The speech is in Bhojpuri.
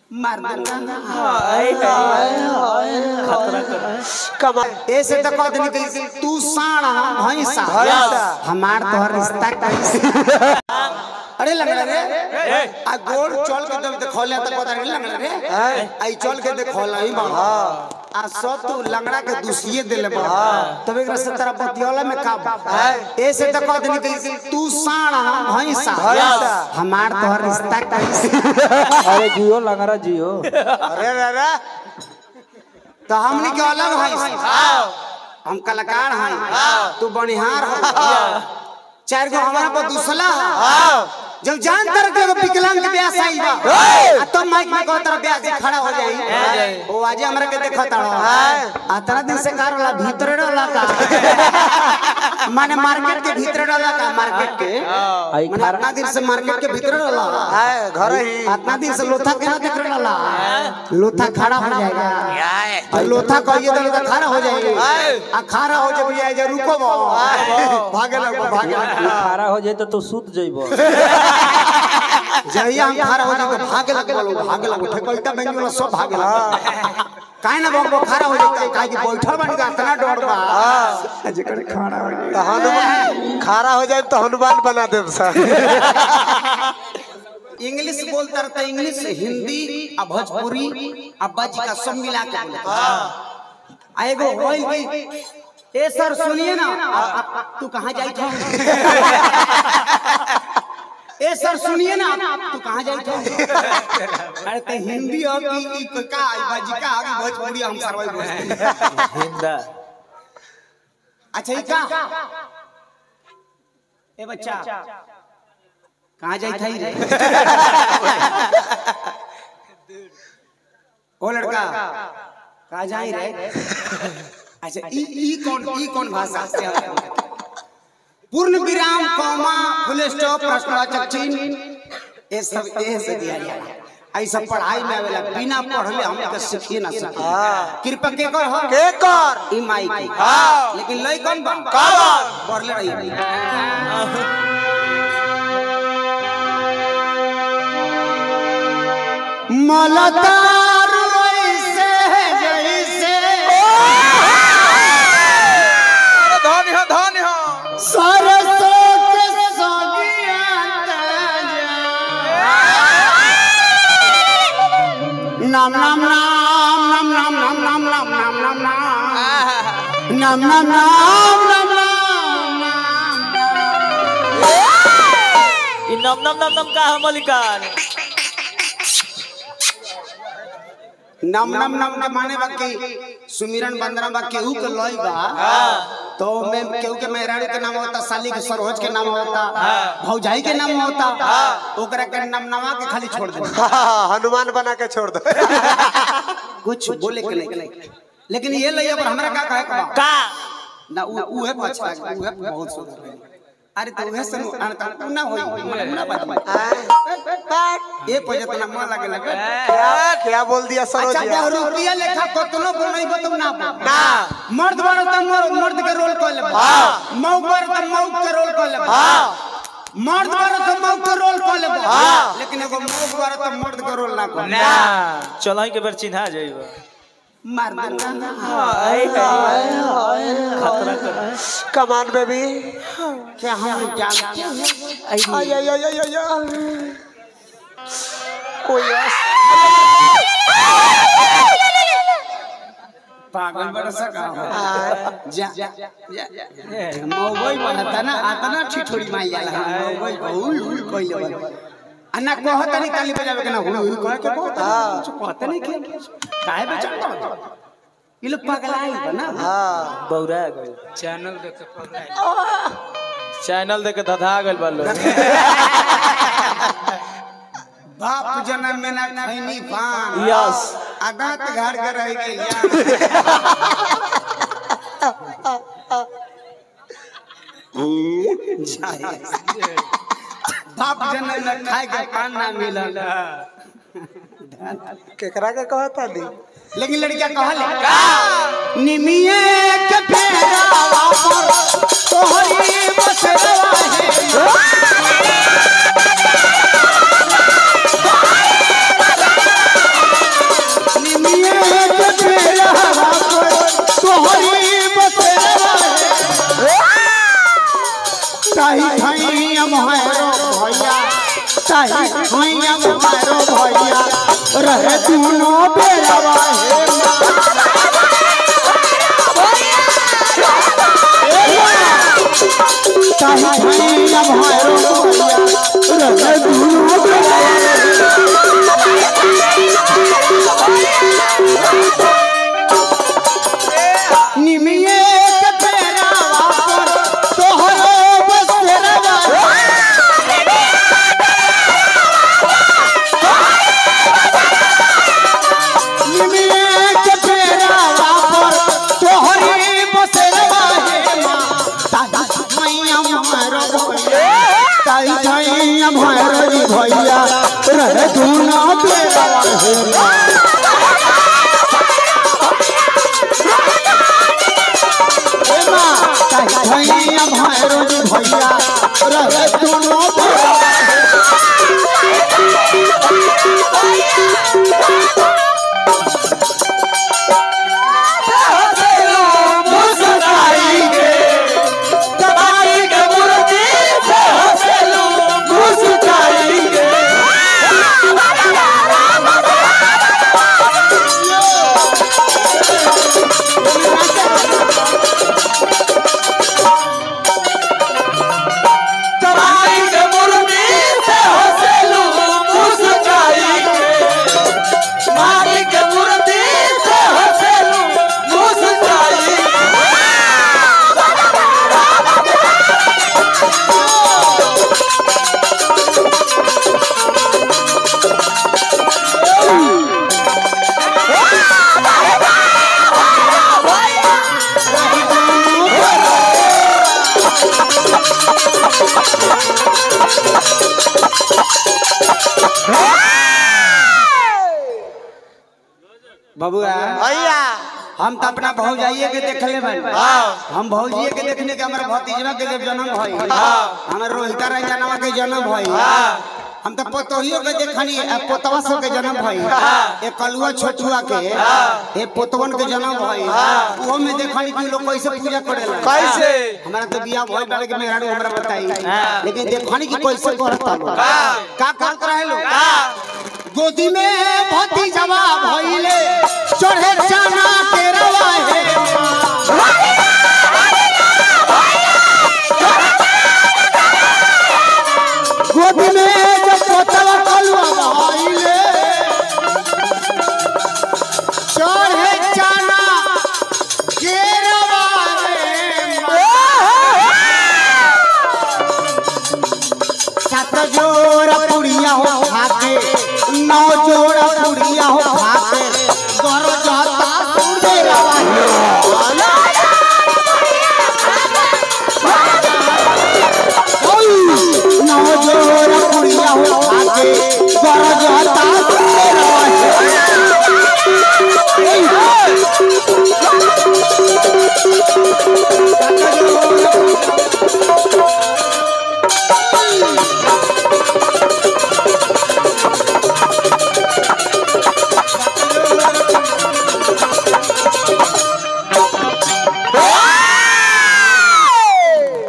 मार दूंगा खतरा कर कमाल ऐसे तो कह देनी कि तू साण हम भैंसा भैंसा। हमार तोहर रिश्ता कैसे अरे लंगड़ा रे आ गोड़ चल के जब देखौले त पता नहीं लंगड़ा रे आई चल के देखौला ही बा आ सब तू लंगड़ा के दूसिए देले बा तब एक से तेरा बतियोला में का बा ऐसे तो कह देनी कि तू साण हम भैंसा भैंसा। हमार तोहर रिश्ता कैसे अरे जियो लंगरा जियो अरे अरे तो हमनी के अलग है हम कलाकार हैं तू बनिहार है चार गो हमारा पर दूसला है जब जान तर के एगो विकलांग के ब्याह आई बा आ तो माइक में कहत रह ब्याह से खड़ा हो जाई ओ आज हमरा के देखत रह आ तरह दिन से कार वाला भीतर रहला का माने मार्केट के भीतर रहला का मार्केट के आई माने खारा इतना दिन से मार्केट के भीतर रहला है घर ही इतना दिन से लोथा के ना देख रहला लोथा खड़ा हो जाएगा और लोथा कहिए तो लोथा खड़ा हो जाएगी आ खड़ा हो जब जाए जा रुको बा भागे लगो भागे लगो खारा हो जाए तो तू सूत जइबो जहिया हम खड़ा हो जाए तो भागे लगो लोग भागे लगो ठेकलता बैंक वाला सब भागे लगो काहे ना बाबू खड़ा हो जाए काहे कि बैठल बन का इतना डर बा जेकर खड़ा हो जाए तो हनुमान खारा हो जाए तो हनुमान बना देब सर इंग्लिश बोलता रहता इंग्लिश हिंदी आ भोजपुरी आ बजी का सब मिला के बोलता आ एगो होइल की ए सर सुनिए ना आ- आ- तू कहाँ जाई था ए सर सुनिए ना तू कहाँ जाई था अरे ते हिंदी हो कि ई क- का ई बजी का आ भोजपुरी हम सरवाई बोलते हिंदा अच्छा ई का ए बच्चा कहाँ जाई था रे ओ लड़का कहाँ जाई रे अच्छा ई ई कौन ई कौन भाषा से है? पूर्ण विराम कॉमा फुल स्टॉप प्रश्नवाचक चिन्ह ये सब ये से दिया जाए आई सब पढ़ाई में आवेला बिना पढ़ले हम के सीखिए ना सीखिए कृपा के कर हो के कर ई माई की हाँ। लेकिन लई कौन बा कौन? पढ़ले रही मलतार वैसे जैसे धन हो धन हो सरसों के सगिया ताजा। नाम नाम नाम नाम नाम नाम नाम नाम नाम नाम नाम नाम नाम नाम नाम नाम ई नम नम नम नम का हम मलिकान नम नम नम के माने बा कि सुमिरन बंदना बा केहू के लई बा तो में केहू के मेहरारू के नाम होता साली के सरोज के नाम होता भौजाई के नाम होता ओकरा के नाम नवा के खाली छोड़ दे हनुमान बना के छोड़ दो कुछ बोले के नहीं लेकिन ये लइया पर हमरा का कहे के बा का ना उ उहे पछता उहे बहुत सुंदर है अरे तो उहे सनु अन त ना होई हमरा ना बात ए पजत ना मन लागे लगे क्या क्या बोल दिया सरोज अच्छा यार? बहुरूपिया लेखा कतनो बनइबो तुम ना बोल। ना मर्द बारो त मर्द मर्द के रोल कर ले हाँ। मौक बारो त मौक के रोल कर ले हाँ मर्द बारो त मौक के रोल कर ले हाँ। लेकिन एगो मौक बारो त मर्द के रोल ना कर ना चलई के बेर चिन्हा जइबो मार दूंगा खतरा कर कमान बेबी क्या हम जानते हैं ay ay ay ay ay ay कोई पागल बड़ा सा काम है जा जा मौगई बनता ना आता ना ठिठोरी माई जाला मौगई हुई हुई कइले बन अन्ना कहत नहीं ताली बजावे के ना हुई हुई कह के कहत कुछ कहत नहीं के काहे बेचारा ये लोग पगलाई बा ना हाँ बौरा गइल चैनल देख के पगला चैनल देख के धधा गइल बा लोग बाप जन्म में ना खैनी पान यस आदात घर के रह गई बाप जन्म में खाए के पान ना मिलल केकरा के कहता दी लेकिन लड़किया कहले निमिये के फेरावा पर तोहरी बसरवा है ताही भैया मारो भैया रहे दोनों बेरवा हे माँ ताही भैया मारो भैया रहे दोनों बेरवा निमिये के बेरावा पर तोहरो बसेरवा निमिये के बेरावा पर तोहरी बसेरवा हे माँ ताई मैया मारो भैया ताई मैया मारो जी भैया रहे दूना बेरावा हे माँ हे माँ ताई मैया मारो जी भैया रहे दूना बेरावा बबुआ भैया हम तो अपना भौजाइये के देख ले भाई हम भौजिये के देखने के हमारे भतीजवा के जब जन्म भई हमारे रोहिता रंजनवा के जन्म भई हम तो पोतोहियो के देखनी आ पोतवा सब के जन्म भई ए कलुआ छोटुआ के ए पोतवन के जन्म भई वो में देखनी कि लोग कैसे पूजा करेला कैसे? हमारा तो बियाह भई बारे के मेहरारू हमरा बताई लेकिन देखनी कि कैसे करता लोग का करत रहे लोग गोदी में भतीजवा भइले चढ़े जाना के रवा हे गोदी में जब पोतवा कलुआ भइले चढ़े जाना के रवा सात जोड़ा पुड़िया हो खाके नौ जोड़ा पुड़िया हो खाके गरो जाता सुनते रवा नौ जोड़ा पुड़िया हो खाके गरो